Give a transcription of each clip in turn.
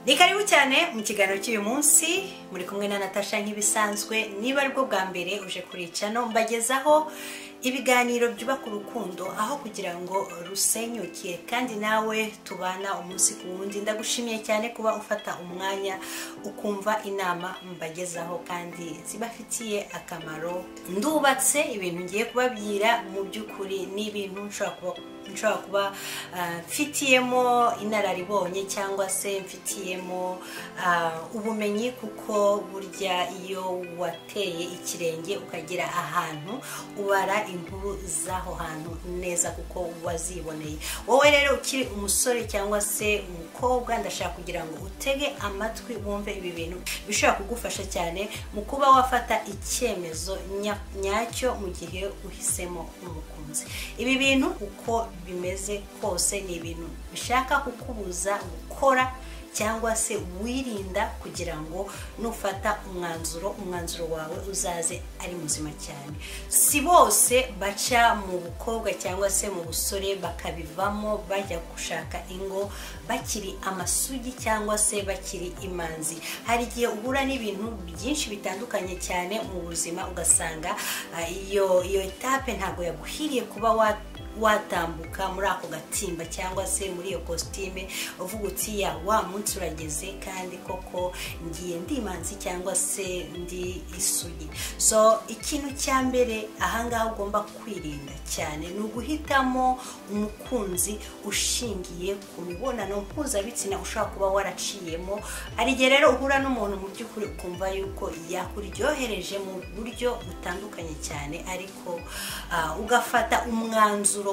ni karibu cyane mu kiganiro cy'uyu munsi muri kumwe na natasha nk'ibisanzwe niba aribwo bwa mbere uje kuricano mbagezaho ibiganiro byubaka urukundo aho kugira ngo rusenyuke kandi nawe tubana umunsi ku wundi ndagushimiye cyane kuba ufata umwanya ukumva inama mbagezaho kandi zibafitiye akamaro ndubatse ibintu ngiye kubabwira mu by'ukuri ni ibintu nshobora kuba nshobora kuba ah, mfitiyemo inararibonye cyangwa se mfitiyemo ah, ubumenyi kuko burya iyo wateye ikirenge ukagera ahantu ubara inkuru z'aho hantu neza kuko waziboneye wowe rero ukiri umusore cyangwa se umukobwa ndashaka kugira ngo utege amatwi wumve ibi bintu bishobora kugufasha cyane mu kuba wafata icyemezo nya- nyacyo mu gihe uhisemo umukunzi ibi bintu uko bimeze kose ni ibintu bishaka kukubuza gukora cyangwa se wirinda kugira ngo nufata umwanzuro umwanzuro wawe uzaze ari muzima cyane si bose baca mu bukobwa cyangwa se mu busore bakabivamo bajya gushaka ingo bakiri amasugi cyangwa se bakiri imanzi hari igihe uhura n'ibintu byinshi bitandukanye cyane mu buzima ugasanga ah, iyo iyo etape ntabwo yaguhiriye kuba wa watambuka muri ako gatimba cyangwa se muri iyo kositime uvuga uti ya wa munsi urageze kandi koko ngiye ndi imanzi cyangwa se ndi isugi so ikintu cya mbere ahangaha ugomba kwirinda cyane ni uguhitamo umukunzi ushingiye ku mibonano mpuzabitsina ushobora kuba waraciyemo hari igihe rero uhura n'umuntu mu by'ukuri ukumva yuko yakuryohereje mu buryo butandukanye cyane ariko ah, ugafata umwanzuro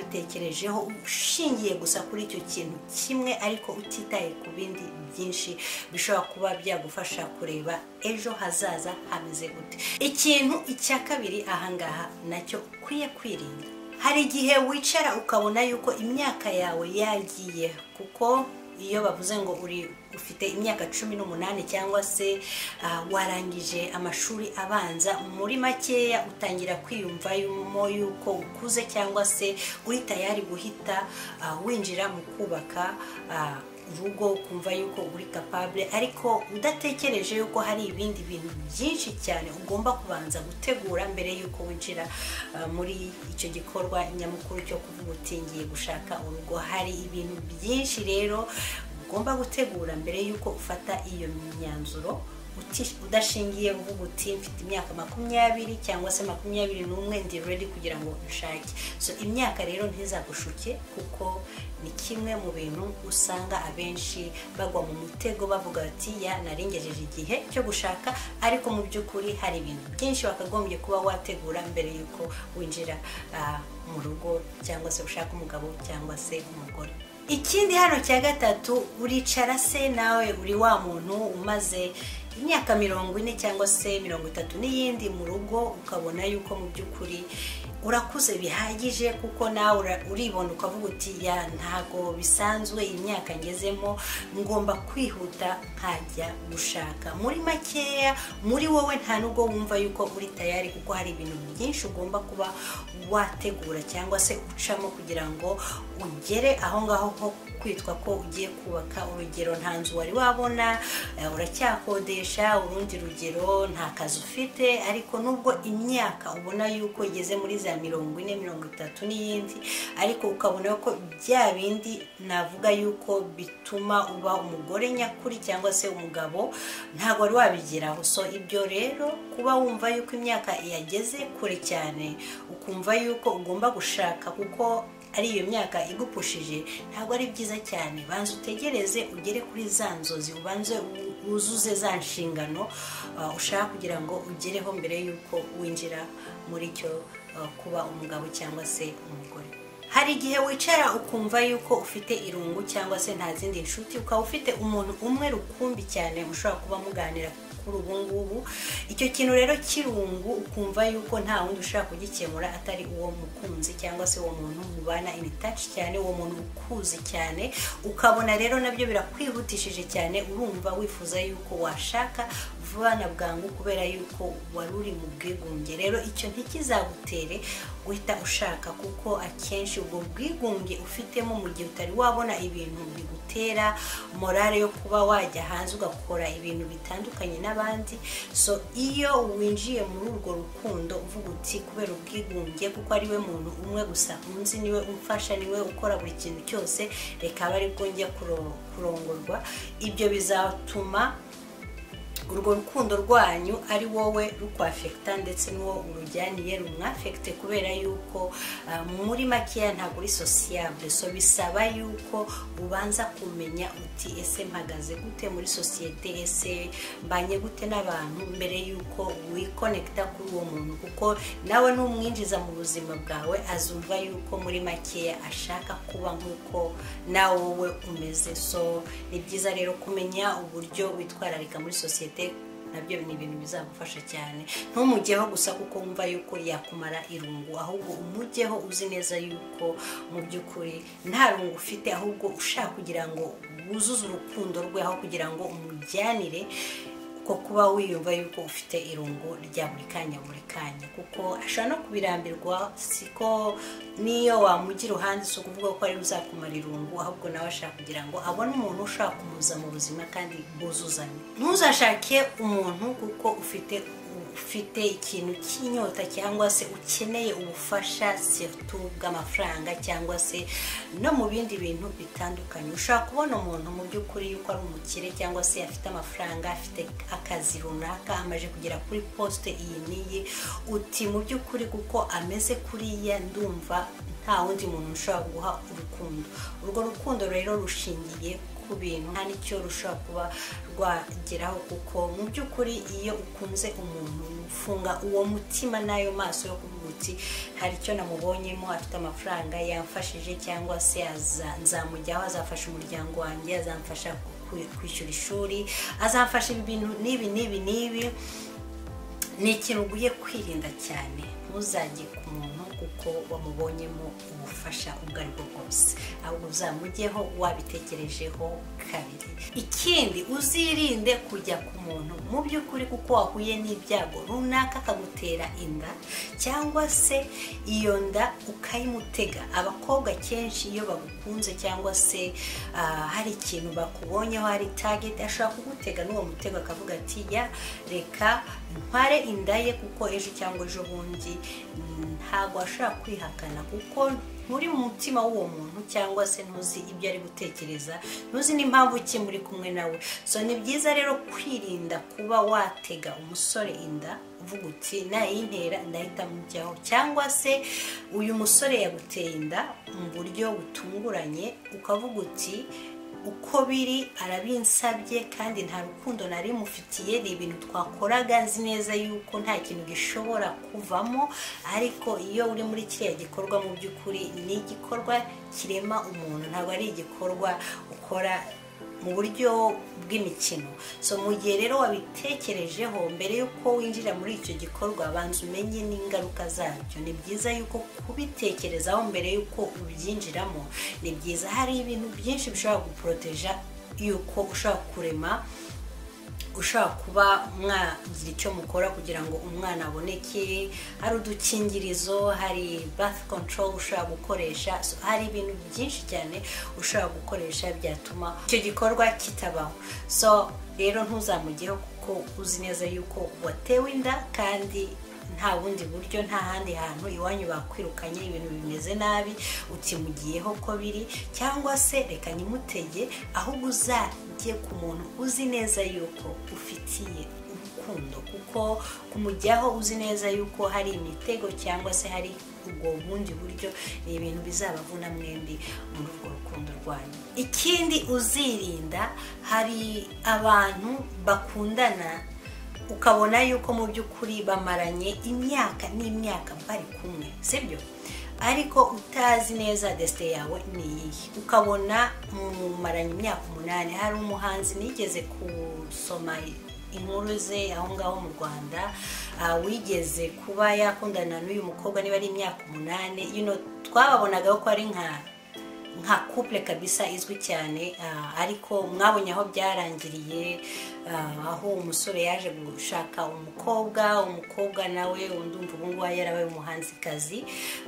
utabitekerejeho ushingiye gusa kuri icyo kintu kimwe ariko utitaye ku bindi byinshi bishobora kuba byagufasha kureba ejo hazaza hameze gute ikintu icya kabiri ahangaha nacyo ukwiye kwirinda hari igihe wicara ukabona yuko imyaka yawe yagiye kuko iyo bavuze ngo uri ufite imyaka cumi n'umunani cyangwa se ah, warangije amashuri abanza muri makeya utangira kwiyumvamo yuko ukuze cyangwa se uri tayari guhita ah, winjira mu kubaka ah, urugo ukumva yuko uri kapabure ariko udatekereje yuko hari ibindi bintu byinshi cyane ugomba kubanza gutegura mbere yuko winjira ah, muri icyo gikorwa nyamukuru cyo kuvuga uti ngiye gushaka urugo hari ibintu byinshi rero ugomba gutegura mbere yuko ufata iyo myanzuro uti- udashingiye uvuga uti mfite imyaka makumyabiri cyangwa se makumyabiri n'umwe ndi redi kugira ngo nshake so imyaka rero ntizagushuke kuko ni kimwe mu bintu usanga abenshi bagwa mu mutego bavuga bati ya narengejeje igihe cyo gushaka ariko mu by'ukuri hari ibintu byinshi wakagombye kuba wategura mbere y'uko winjira ah, mu rugo cyangwa se ushaka umugabo cyangwa se umugore ikindi hano cya gatatu uricara se nawe uri wa muntu umaze imyaka mirongo ine cyangwa se mirongo itatu n'iyindi mu rugo ukabona yuko mu by'ukuri urakuze bihagije kuko nawe ura- uribona ukavuga uti ya ntago bisanzwe iyi myaka ngezemo ngomba kwihuta nkajya gushaka muri makeya muri wowe nta nubwo wumva yuko uri tayari kuko hari ibintu byinshi ugomba kuba wategura cyangwa se ucamo kugira ngo ugere aho ngaho ho kwitwa ko ugiye kubaka urugero nta nzu wari wabona eh, uracyakodesha urundi rugero nta kazi ufite ariko nubwo imyaka ubona yuko igeze muri za mirongo ine mirongo itatu n'iyindi ariko ukabona ko bya bindi navuga yuko bituma uba umugore nyakuri cyangwa se umugabo ntabwo wari wabigeraho so ibyo rero kuba wumva yuko imyaka yageze kure cyane ukumva yuko ugomba gushaka kuko ari iyo myaka igupushije ntabwo ari byiza cyane banza utegereze ugere kuri za nzozi ubanze u- wuzuze za nshingano uh, ushaka kugira ngo ugereho mbere y'uko winjira muri cyo uh, kuba umugabo cyangwa se umugore hari igihe wicara ukumva yuko ufite irungu cyangwa se nta zindi nshuti ukaba ufite umuntu umwe rukumbi cyane ushobora kuba muganira kuri ubu ngubu icyo kintu rero cy'irungu ukumva yuko nta wundi ushobora kugikemura atari uwo mukunzi cyangwa se uwo muntu mubana imitaci cyane uwo muntu ukuzi cyane ukabona rero nabyo birakwihutisha ushimishije cyane urumva wifuza yuko washaka vuba na bwangu kubera yuko wari uri mu bwigunge rero icyo ntikizagutere guhita ushaka kuko akenshi ubwo bwigunge ufitemo mu gihe utari wabona ibintu bigutera morale yo kuba wajya hanze ugakora ibintu bitandukanye n'abandi so iyo winjiye muri urwo rukundo uvuga uti kubera ubwigunge kuko ariwe muntu umwe gusa unzi niwe umfasha niwe ukora buri kintu cyose reka aba ari bwo njya kuro- kurongorwa ibyo bizatuma urwo rukundo rwanyu ari wowe rukwafekita ndetse n'uwo urujyaniye rumwafekite kubera yuko ah, muri makeya ntabwo uri sosiyable so bisaba yuko ubanza kumenya uti ese mpagaze gute muri sosiyete ese mbanye gute n'abantu mbere yuko wikonekita kuri uwo muntu kuko nawe numwinjiza mu buzima bwawe azumva yuko muri makeya ashaka kuba nk'uko nawe wowe umeze so ni byiza rero kumenya uburyo witwararika muri sosiyete nabyo ni ibintu bizagufasha cyane ntumujyeho gusa kuko wumva yuko yakumara irungu ahubwo umujyeho uzi neza yuko mu by'ukuri nta rungu ufite ahubwo ushaka kugira ngo wuzuze urukundo rwe aho kugira ngo umujyanire ko kuba wiyumva yuko ufite irungu rya buri kanya buri kanya kuko ashobora no kubirambirwa siko niyo wamugira uruhande si ukuvuga ko ariwe uzakumara irungu ahubwo nawe ashaka kugira ngo abone umuntu ushaka kumuza mu buzima kandi bwuzuzanye ntuzashake umuntu kuko ufite ufite ikintu cy'inyota cyangwa se ukeneye ubufasha setu bw'amafaranga cyangwa se no mu bindi bintu bitandukanye ushobora kubona umuntu mu by'ukuri yuko ari umukire cyangwa se afite amafaranga afite akazi runaka amaze kugera kuri posite iyi n'iyi uti mu by'ukuri kuko ameze kuriya ndumva nta wundi muntu ushobora guha urukundo urwo rukundo rero rushingiye ku bintu nta n'icyo rushobora kuba rwageraho kuko mu by'ukuri iyo ukunze umuntu ufunga uwo mutima n'ayo maso yo kuvuga uti hari icyo namubonyemo afite amafaranga yamfashije cyangwa se aza- nzamujyaho azafasha umuryango wanjye azamfasha ku- kwishyura ishuri azamfasha ibintu n'ibi n'ibi n'ibi ni ikintu ugiye kwirinda cyane ntuzajye ku muntu kuko wamubonyemo ubufasha ubwo ari bwo bwose ahubwo uzamujyeho wabitekerejeho kabiri ikindi uzirinde kujya ku muntu mu by'ukuri kuko wahuye n'ibyago runaka akagutera inda cyangwa se iyo nda ukayimutega abakobwa kenshi iyo bagukunze cyangwa se ah, hari ikintu bakubonyeho hari target ashobora kugutega n'uwo mutego akavuga ati ya reka ntware inda ye kuko ejo cyangwa ejo bundi mm, ntabwo ashobora kwihakana kuko muri mu mutima w'uwo muntu cyangwa se ntuzi ibyo ari gutekereza ntuzi n'impamvu ki muri kumwe nawe so ni byiza rero kwirinda kuba watega umusore inda uvuga uti nayintera ndahita mujyaho cyangwa se uyu musore yaguteye inda mu buryo butunguranye ukavuga uti uko biri arabinsabye kandi nta rukundo nari mufitiye ni ibintu twakoraga nzi neza yuko nta kintu gishobora kuvamo ariko iyo uri muri kiriya gikorwa mu by'ukuri ni igikorwa kirema umuntu ntabwo ari igikorwa ukora mu buryo bw'imikino so mu gihe rero wabitekerejeho mbere y'uko winjira muri icyo gikorwa banza umenye n'ingaruka zabyo ni byiza yuko kubitekerezaho mbere y'uko ubyinjiramo ni byiza hari ibintu byinshi bishobora guporoteja yuko ushobora kurema ushobora kuba mwagira icyo mukora kugira ngo umwana aboneke hari udukingirizo hari bath control ushobora gukoresha So, hari ibintu byinshi cyane ushobora gukoresha byatuma icyo gikorwa kitabaho so rero ntuzamujyeho kuko uzi neza yuko watewe inda kandi nta bundi buryo nta handi hantu iwanyu bakwirukanye ibintu bimeze nabi utimugiyeho ko biri cyangwa se reka nyimutege ahubwo uzajye ku muntu uzi neza yuko ufitiye urukundo kuko kumujyaho uzi neza yuko hari imitego cyangwa se hari ubwo bundi buryo ni ibintu bizabavuna mwembi muri urwo rukundo rwanyu ikindi uzirinda hari abantu bakundana ukabona yuko mu by'ukuri bamaranye imyaka n'imyaka bari kumwe sibyo ariko utazi neza desite yawe ni iyihe ukabona mumaranye imyaka umunani hari umuhanzi nigeze gusoma inkuru ze aho ngaho mu rwanda ah, wigeze kuba yakundana n'uyu mukobwa niba ari imyaka umunani you know, twababonaga ko ari nka nka couple kabisa izwi cyane ah, ariko mwabonye aho byarangiriye ah, aho umusore yaje gushaka umukobwa umukobwa nawe ndumva ubu ngubu yarabaye umuhanzikazi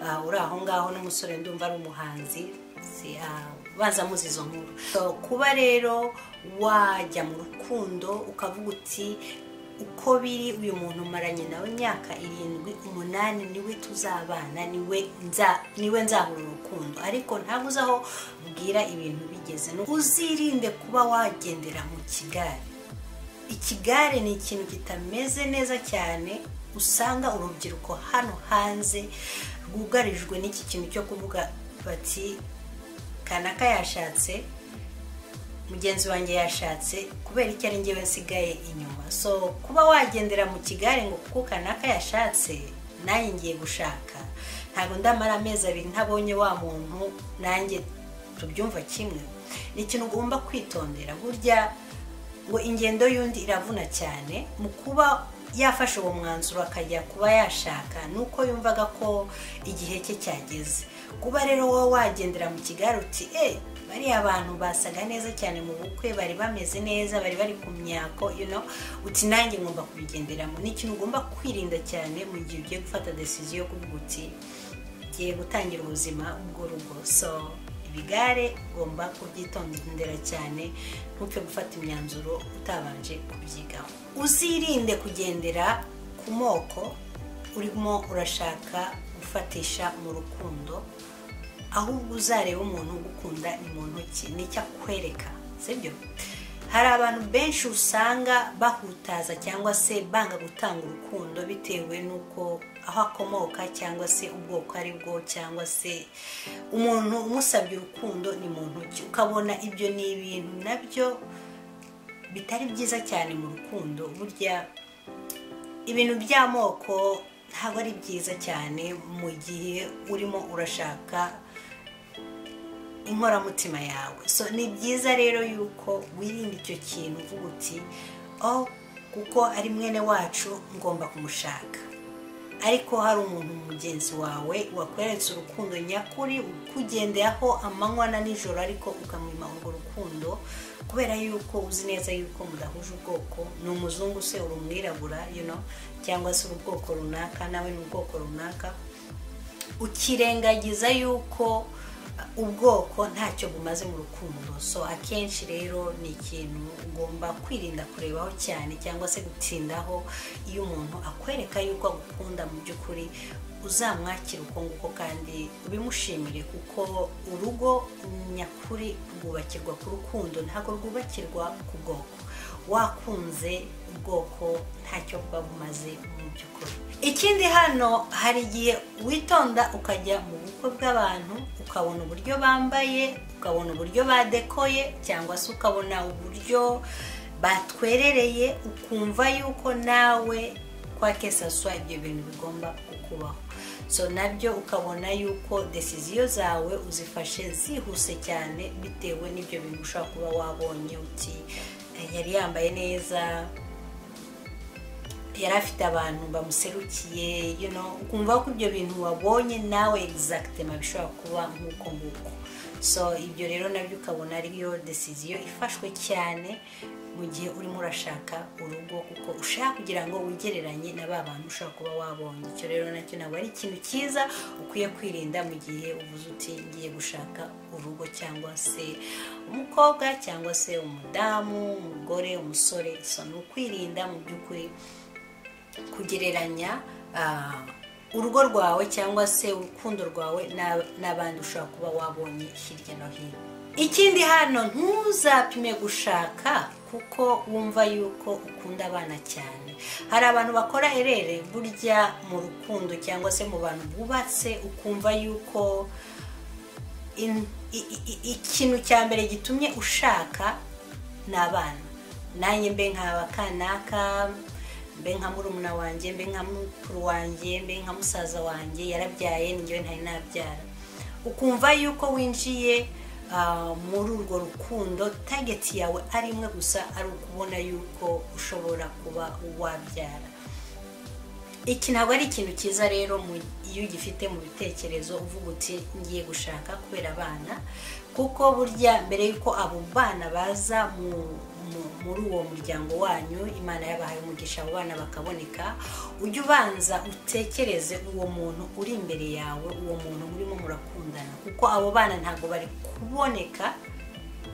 ah, uri aho ngaho n'umusore ndumva ari umuhanzi Si- ah, baza muzi izo nkuru So, kuba rero wajya mu rukundo ukavuga uti uko biri uyu muntu maranye nawe imyaka irindwi umunani niwe tuzabana niwe nza niwe nzahura urukundo ariko ntabwo uzi aho mbwira ibintu bigeze Ni- uzirinde kuba wagendera mu kigare ikigare ni ikintu kitameze neza cyane usanga urubyiruko hano hanze rwugarijwe n'iki kintu cyo kuvuga bati kanaka yashatse mugenzi wanjye yashatse kubera icyo ari njyewe nsigaye inyuma so kuba wagendera mu kigare ngo kuko kanaka yashatse nanjye ngiye gushaka ntabwo ndamara amezi abiri ntabonye wa muntu nanjye tubyumva kimwe ni ikintu ugomba kwitondera burya ngo ingendo y'undi iravuna cyane mu kuba yafashe uwo mwanzuro akajya kuba yashaka ni uko yumvaga ko igihe cye cyageze kuba rero wowe wagendera mu kigare uti eee bariya abantu basaga neza cyane mu bukwe bari bameze neza bari bari ku myako you know uti nanjye ngomba kubigenderamo ni ikintu ugomba kwirinda cyane mu gihe ugiye gufata decision yo kuvuga uti ngiye gutangira ubuzima bw'urugo so ibigare ugomba kubyitondera cyane ntupfe gufata imyanzuro utabanje kubyigaho uzirinde kugendera ku moko urimo urashaka gufatisha mu rukundo ahubwo uzareba umuntu ugukunda ni mu ntoki nicyo akwereka sibyo hari abantu benshi usanga bahutaza cyangwa se banga gutanga urukundo bitewe n'uko aho akomoka cyangwa se ubwoko ari bwo cyangwa se umuntu umusabye urukundo ni mu ntoki ukabona ibyo ni ibintu nabyo bitari byiza cyane mu rukundo burya ibintu by'amoko ntabwo ari byiza cyane mu gihe urimo urashaka inkoramutima yawe so ni byiza rero yuko wirinda icyo kintu uvuga uti oh kuko ari mwene wacu ngomba kumushaka ariko hari umuntu mugenzi wawe wakweretse urukundo nyakuri ukugendeyeho amanywa na nijoro ariko ukamwima urwo rukundo kubera yuko uzi neza yuko mudahuje ubwoko ni umuzungu se uri umwirabura you know, cyangwa se uri ubwoko runaka nawe ni ubwoko runaka ukirengagiza yuko uh, ubwoko ntacyo bumaze mu rukundo so akenshi rero ni ikintu ugomba kwirinda kurebaho cyane cyangwa se gutindaho iyo umuntu akwereka yuko agukunda mu by'ukuri uzamwakira uko nguko kandi ubimushimire kuko urugo nyakuri rwubakirwa ku rukundo ntabwo rwubakirwa ku bwoko wakunze ubwoko ntacyo buba bumaze mu by'ukuri ikindi hano hari igihe witonda ukajya mu bukwe bw'abantu ukabona uburyo bambaye ukabona uburyo badekoye cyangwa se ukabona uburyo batwerereye ukumva yuko nawe kwa kesaswa ibyo bintu bigomba kukubaho so nabyo ukabona yuko desiziyo zawe uzifashe zihuse cyane bitewe n'ibyo bintu ushobora kuba wabonye uti "Eh, yari yambaye neza yari afite abantu bamuserukiye you know, ukumva ko ibyo bintu wabonye nawe exactement bishobora kuba nk'uko nguko so ibyo rero nabyo ukabona ariyo decision ifashwe cyane mu gihe urimo urashaka urugo kuko ushaka kugira ngo wigereranye na ba bantu ushobora kuba wabonye icyo rero nacyo ntabwo ari ikintu cyiza ukwiye kwirinda mu gihe uvuze uti ngiye gushaka urugo cyangwa se umukobwa cyangwa se umudamu umugore umusore so ni ukwirinda mu by'ukuri kugereranya ah, urugo rwawe cyangwa se urukundo rwawe n'ab- n'abandi ushobora kuba wabonye hirya no hino ikindi hano ntuzapime gushaka kuko wumva yuko ukunda abana cyane hari abantu bakora erere burya mu rukundo cyangwa se mu bantu bubatse ukumva yuko in- i- i- i- ikintu cya mbere gitumye ushaka ni abana nanjye mbe nkaba kanaka mbe nka murumuna wanjye mbe nka mukuru wanjye mbe nka musaza wanjye yarabyaye njyewe ntari nabyara ukumva yuko winjiye ah, muri urwo rukundo tageti yawe ari imwe gusa ari ukubona yuko ushobora kuba wabyara iki ntabwo ari ikintu cyiza rero iyo ugifite mu bitekerezo uvuga uti ngiye gushaka kubera abana kuko burya mbere y'uko abo bana baza mu muri uwo muryango wanyu imana yabahaye umugisha abo bana bakaboneka ujye ubanza utekereze uwo muntu uri imbere yawe uwo muntu murimo murakundana kuko abo bana ntabwo bari kuboneka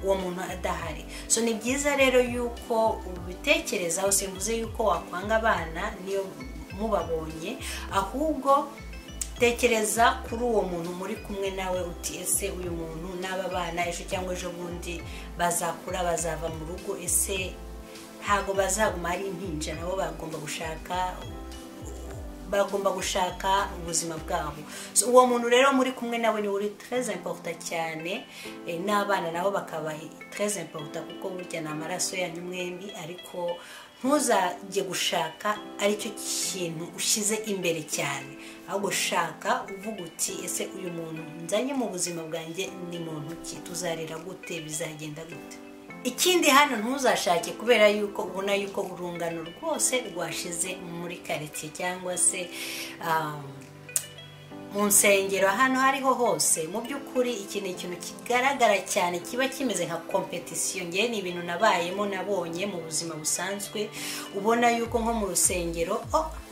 uwo muntu adahari so ni byiza rero y'uko ubitekerezaho simvuze y'uko wakwanga abana niyo mubabonye ahubwo tekereza kuri uwo muntu muri kumwe nawe uti ese uyu muntu n'aba bana ejo cyangwa ejo bundi bazakura bazava mu rugo ese ntabwo bazaguma ari impinja nabo bagomba gushaka bagomba gushaka ubuzima bwabo uwo muntu rero muri kumwe nawe ni uri tereze imporuta cyane n'abana nabo bakaba tereze imporuta kuko burya ni amaraso yanyu mwembi ariko ntuzajye gushaka aricyo kintu ushyize imbere cyane ahubwo shaka uvuga uti ese uyu muntu nzanye mu buzima bwanjye ni muntu ki tuzarira gute bizagenda gute ikindi hano ntuzashake kubera yuko ubona yuko urungano rwose rwashize muri karitsiye cyangwa se mu nsengero ahantu hariho hose mu by'ukuri iki ni ikintu kigaragara cyane kiba kimeze nka kompetisiyo ngewe ni ibintu nabayemo nabonye mu buzima busanzwe ubona yuko nko mu rusengero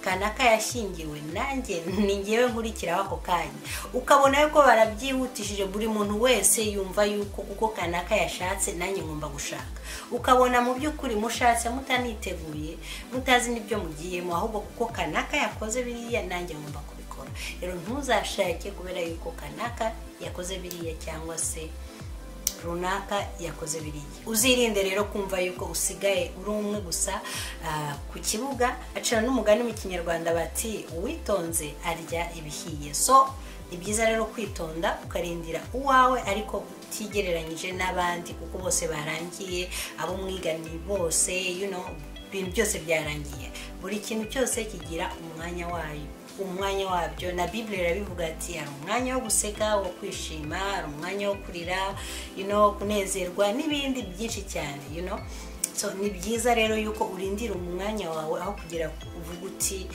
kanaka yashyingiwe nanjye ni ngewe nkurikiraho ako kanya ukabona yuko barabyihutishije buri muntu wese yumva yuko kuko kanaka yashatse nanjye ngomba gushaka ukabona mu by'ukuri mushatse mutaniteguye mutazi n'ibyo mugiyemo ahubwo kuko kanaka yakoze biriya nanjye ngomba kubikora rero ntuzashake kubera yuko kanaka yakoze biriya cyangwa se runaka yakoze biriya uzirinde rero kumva yuko usigaye uri umwe gusa ku kibuga acana n'umugani mu kinyarwanda bati uwitonze arya ibihiye so ni byiza rero kwitonda ukarindira uwawe ariko utigereranyije n'abandi kuko bose barangiye abo mwigani bose ibintu byose byarangiye buri kintu cyose kigira umwanya wayo umwanya wabyo na bibiri irabivuga ati hari umwanya wo guseka wo kwishima hari umwanya wo kurira kunezerwa n'ibindi byinshi cyane ni byiza rero yuko urindira umwanya wawe aho kugira uvuga uti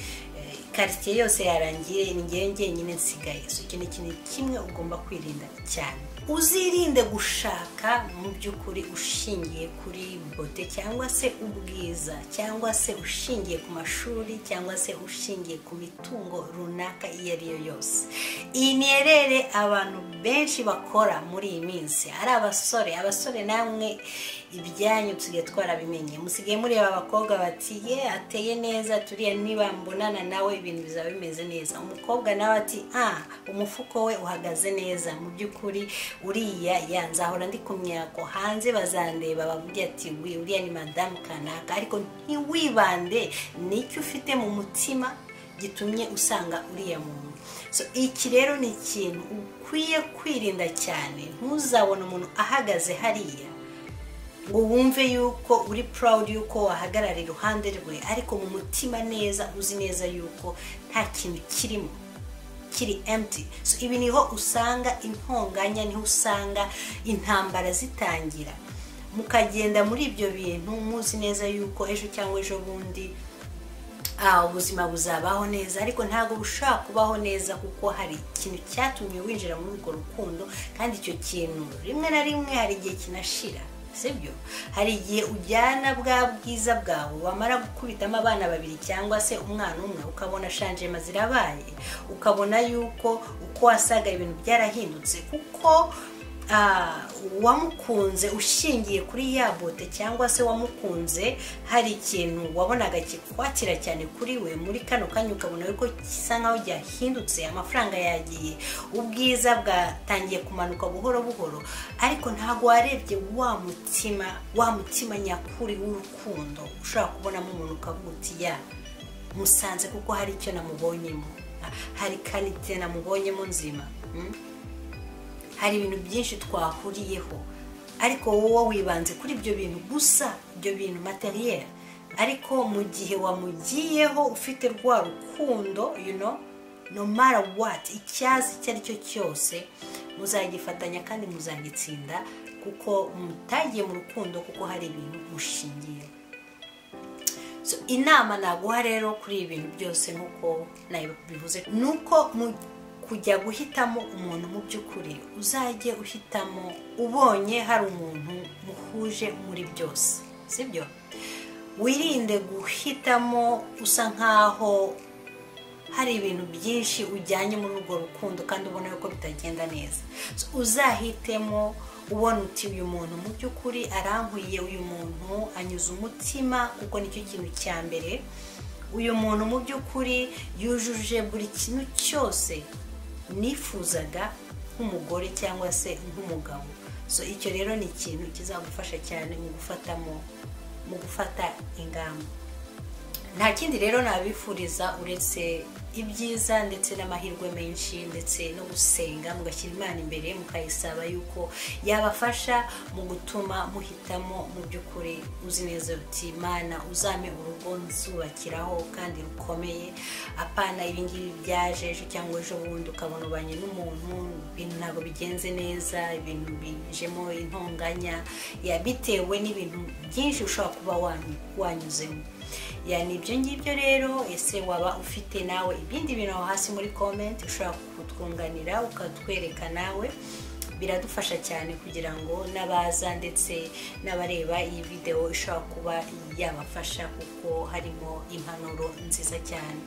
karitsiye yose yarangiye ngewe njyenyine nsigaye iki ni ikintu kimwe ugomba kwirinda cyane uzirinde gushaka mu by'ukuri ushingiye kuri bote cyangwa se ubwiza cyangwa se ushingiye ku mashuri cyangwa se ushingiye ku mitungo runaka iyo ari yo yose iyi ni erere abantu benshi bakora muri iyi minsi ari abasore abasore namwe ibyanyu tusigaye twarabimenye musigaye mureba abakobwa bati ye ateye neza turiya niba mbonana nawe ibintu bizaba bimeze neza umukobwa nawe ati ah umufuko we uhagaze neza mu by'ukuri uriya yanzahora ndi ku myako hanze bazandeba bavuga ati uriya ni madamu kanaka ariko ntiwibande nicyo ufite mu mutima gitumye usanga uriya muntu iki rero ni ikintu ukwiye kwirinda cyane ntuzabone umuntu ahagaze hariya ngo wumve yuko uri proud yuko wahagarara iruhande rwe ariko mu mutima neza uzi neza yuko nta kintu kirimo kiri emti ibi niho usanga intonganya niho usanga intambara zitangira mukagenda muri ibyo bintu muzi neza yuko ejo cyangwa ejo bundi ubuzima buzabaho neza ariko ntabwo bushobora kubaho neza kuko hari ikintu cyatumye winjira muri urwo rukundo kandi icyo kintu rimwe na rimwe hari igihe kinashira sibyo hari igihe ujyana bwa bwiza bwawe wamara gukubitamo abana babiri cyangwa se umwana umwe ukabona shanjema zirabaye ukabona yuko uko wasaga ibintu byarahindutse kuko wamukunze ushingiye kuri ya bote cyangwa se wamukunze hari ikintu wabonaga kikwakira cyane kuri we muri kano kanya ukabona yuko gisa nkaho cyahindutse amafaranga yagiye ubwiza bwatangiye kumanuka buhoro buhoro ariko ntabwo warebye wa mutima wa mutima nyakuri w'urukundo ushobora kubonamo umuntu ukavuga uti ya musanze kuko hari icyo namubonyemo hari karite namubonyemo nzima hari ibintu byinshi twahuriyeho ariko wowe wibanze kuri ibyo bintu gusa ibyo bintu materiyeri ariko mu gihe wamugiyeho ufite rwa rukundo yuno nomara wati icyazi icyo ari cyo cyose muzagifatanya kandi muzagitsinda kuko mutagiye mu rukundo kuko hari ibintu mushingiye inama naguha rero kuri ibi bintu byose nk'uko nabivuze ni uko mu kujya guhitamo umuntu mu by'ukuri uzajye uhitamo ubonye hari umuntu muhuje muri byose sibyo wirinde guhitamo usa nk'aho hari ibintu byinshi ujyanye muri urwo rukundo kandi ubona yuko bitagenda neza uzahitemo ubona uti uyu muntu mu by'ukuri arankwiye uyu muntu anyuze umutima kuko nicyo kintu cya mbere uyu muntu mu by'ukuri yujuje buri kintu cyose nifuzaga nk'umugore cyangwa se nk'umugabo so icyo rero ni ikintu kizagufasha cyane mu gufatamo mu gufata ingamba nta kindi rero nabifuriza uretse ibyiza ndetse n'amahirwe menshi ndetse no gusenga mugashyira imana imbere mukayisaba yuko yabafasha mu gutuma muhitamo mu by'ukuri uzi neza uti imana uzame urugo nzubakiraho kandi rukomeye apana ibingibi byaje ejo cyangwa ejo bundi ukabona ubanye n'umuntu ibintu ntabwo bigenze neza ibintu bijemo intonganya bitewe n'ibintu byinshi ushobora kuba wanyuzemo yani ibyo ngibyo rero ese waba ufite nawe ibindi bintu aho hasi muri komenti ushobora kutwunganira ukatwereka nawe biradufasha cyane kugira ngo n'abaza ndetse n'abareba iyi videwo ishobora kuba yabafasha kuko harimo impanuro nziza cyane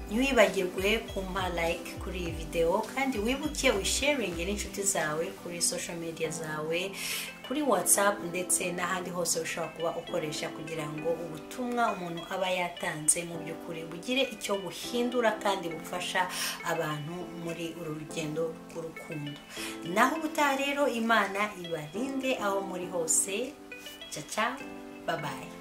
ntiwibagirwe kumpa like kuri iyi videwo kandi wibuke wisharinge n'inshuti zawe kuri social media zawe kuri whatsapp ndetse n'ahandi hose ushobora kuba ukoresha kugira ngo ubutumwa umuntu aba yatanze mu by'ukuri bugire icyo buhindura kandi bufasha abantu muri uru rugendo rw'urukundo naho ubutaha rero imana ibarinde aho muri hose cyaca babaye